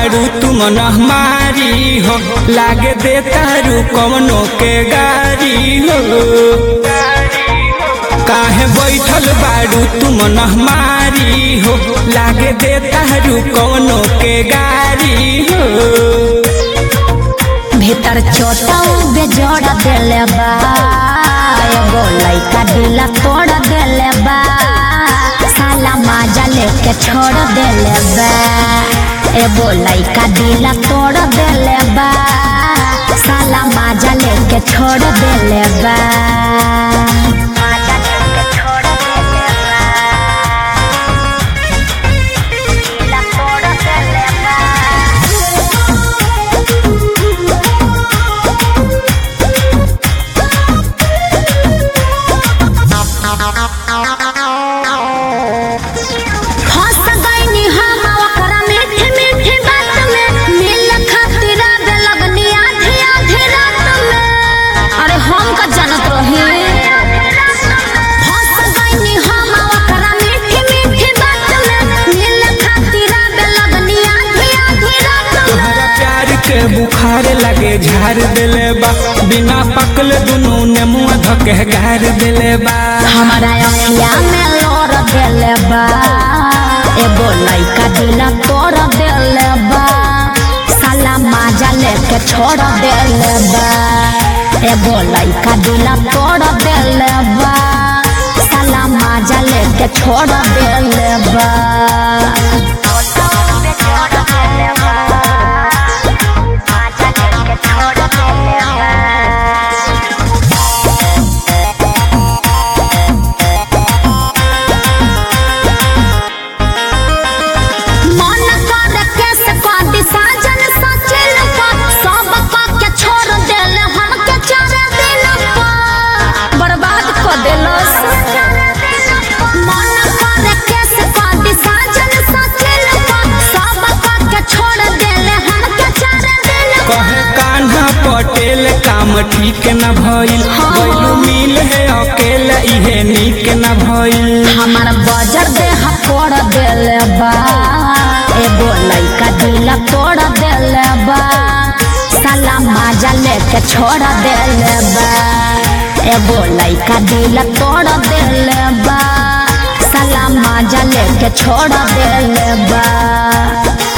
बारू तुम हमारी हो लागे दे तारू कवनो के गारी हो काहे बैठल बारू तुम हमारी हो लागे दे तारू कवनो के गारी हो भीतर छोटा बेजोड़ देले बा एगो लइका दिला तोड़ देले बा साला माजा लेके छोड़ देले बा एगो लइका दिला तोड़ देले बा साला माजा लेके छोड़ देले बा माजा लेके छोड़ देले बा दिला तोड़ देले बा फंस गईनी हम ओकरा मीठी मीठी बात में मिल खातिर आवे लगनी आधी आधी रात में अरे हम का जानत रही फंस गईनी हम ओकरा मीठी मीठी बात में मिल खातिर आवे लगनी आधी आधी रात में तोहरा प्यार के बुखार लगे झाड़ देले बा बिना पकल दुनू ने मुंह धके गार देले बा हमारा अखिया में लोर देले बा एगो लइका दिला तोड़ देले बा साला माजा लेके छोड़ देले बा एगो लइका दिला तोड़ देले बा साला माजा लेके छोड़ देले बा माजा लेके छोड़ देले बा मन कर केस काटी साजन सचिल पर सब का के छोड़ देले हम के चार दिन पर बर्बाद कर देलस मन कर केस काटी साजन सचिल पर सब का के छोड़ देले हम के चार दिन पर कहे कान्हा पटेल काम ठीक न भइल गइलू मिल है अकेला इहे नीक न भइल हमार बजर देह तोड़ देले बा एगो लइका दिला तोड़ देले बा साला माजा लेके छोड़ देले बा एगो लइका दिला तोड़ देले बा साला माजा लेके छोड़ देले बा